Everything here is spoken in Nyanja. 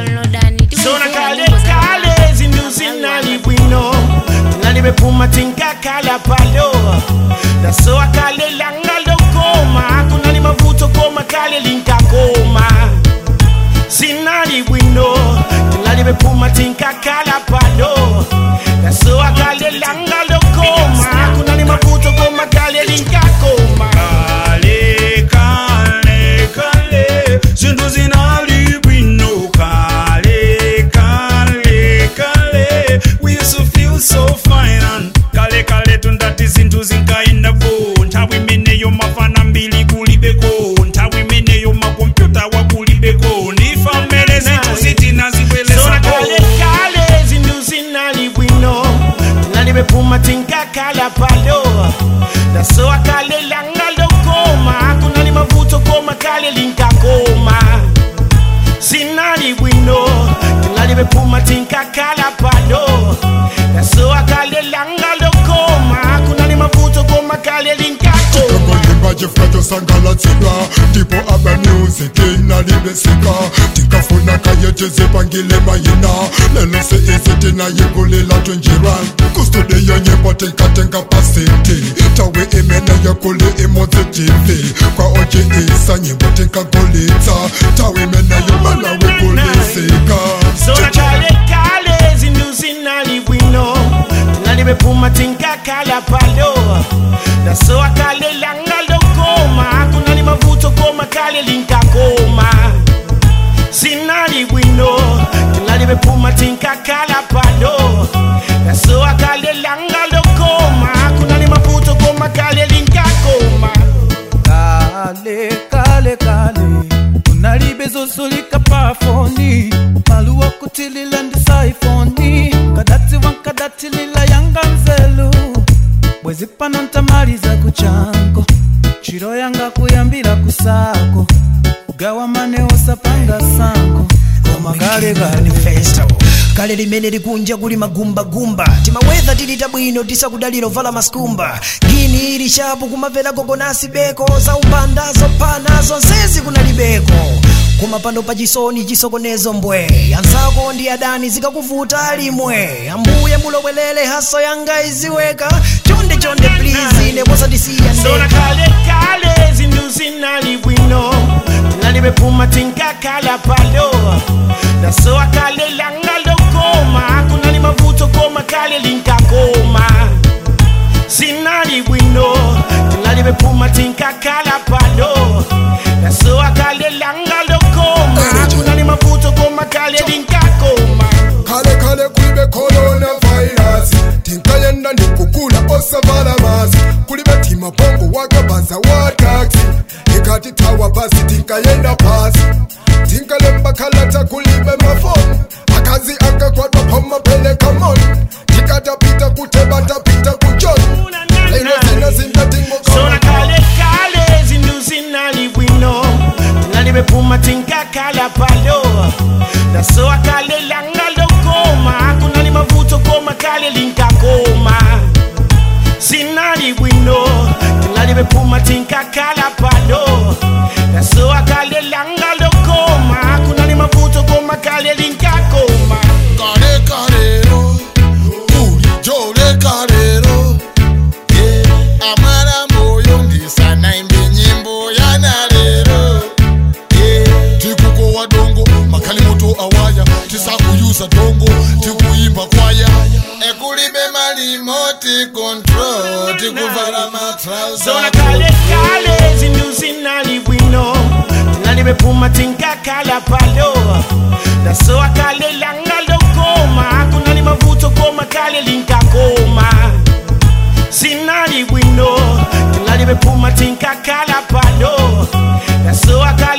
downloadani zona kale kale zindu zinali bwino tinali bepuma tinkakala palo dasoa kale langa lokoma kunali mavuto koma kale linkakoma zinali bwino tinali bepuma tinkakala palo dasoa kale langa lokoma kunali mavuto koma kale linkakoma kale kale kale zintu zinali bwino kale kale kale we used to feel so fine and kale kale tundati zintu zinkaendako nthawi imeneyo mafana mbili kulibeko nthawi imeneyo makompyuta wakulibeko ndifamele zintu zitina zona zibwelezako kale kale zindu zinali bwino tinali bepuma tinkakala palo dasoa kale langa lokoma kunali mavuto koma kale linkakoma zinali bwino tinali bepuma tinkakala palo dasoa kale langa lokoma kunali mavuto koma kale linkakoma ngoyimba chifukwa sangalatsidwa ndipo aba music inalibesika tinkafuna kayetizipangile mayina lelo se izi tinayikulela tunjirwa kustudiyo nyimbo tinkatenga pasiti tawi imeneyo kuli imodzi tv kwa oji isa nyimbo tinkagulitsa tawi imeneyo malawi kulisika zona kale kale zindu zinali bwino tinali bepuma tinkakala palo dasoa kale langa lokoma kunali mavuto koma kale linkakoma zinali bwino tinali bepuma tinkakala palo dasoa kale langa lokoma kunali mavuto koma kale linkakoma kale kale kale unalibezosolika pafoni maluwa kutilila ndisaifoni kadati wankadatilila yanga nzelu bwezi pano ntamaliza kuchanko chiro yanga kuyambira kusako ugawa maneo sapanga sanko koma kale kale manifesto kale limene likunja kuli magumbagumba timawedha tilita bwino tisakudalira ovala maskumba ngini ili chapu kumapera kokonasi beko za umbanda zophana zonsezi kunalibeko koma pano pa chisoni chisokonezo mbwe ansako ndi adani zikakuvuta limwe ambuye mulowelele haso yanga iziweka chonde chonde please neposatisiya zona ndeka kale kale zindu zinali bwino tinali bepuma tinkakala palo dasoa kale langa lokoma kunali mavuto koma kale linkakoma zinali bwino tinali bepuma tinkakala palo dasoa kale langa lokoma kunali mavuto koma kale linkakoma kale kale kulibe corona virus tinkayenda ndikukula osavala masi kulibe timabongo wakabanza wa taxi ikati tawa basi tinkayenda pasi tinkalemba kalata kulibe mafoni akazi akakwatwa pamapeleka moni tikatapita kutebatapita kuchoni lino zina zona zindatingokona kale kale zindu zinali bwino tinali bepuma tinkakala palo dasoa kale langa lokoma kunali mavuto koma kale linkakoma zinali bwino tinali bepuma tinkakala palo dasoa kale langa lokoma kunali mavuto koma kale linkakoma kale kalero bulijjo lekalero amara moyo ndisanaimbe nyimbo yanalero tikukowa dongo makalimoto awaya tisakuyuza dongo tikuyimba kwaya ekulibe malimoti control tikuvala zona matrauza kale kale zindu zinali bwino tinali bepuma tinkakala palo dasoa kale langa lokoma kunali mavuto koma kale linkakoma zinali bwino tinali bepuma tinkakala palo dasoa kale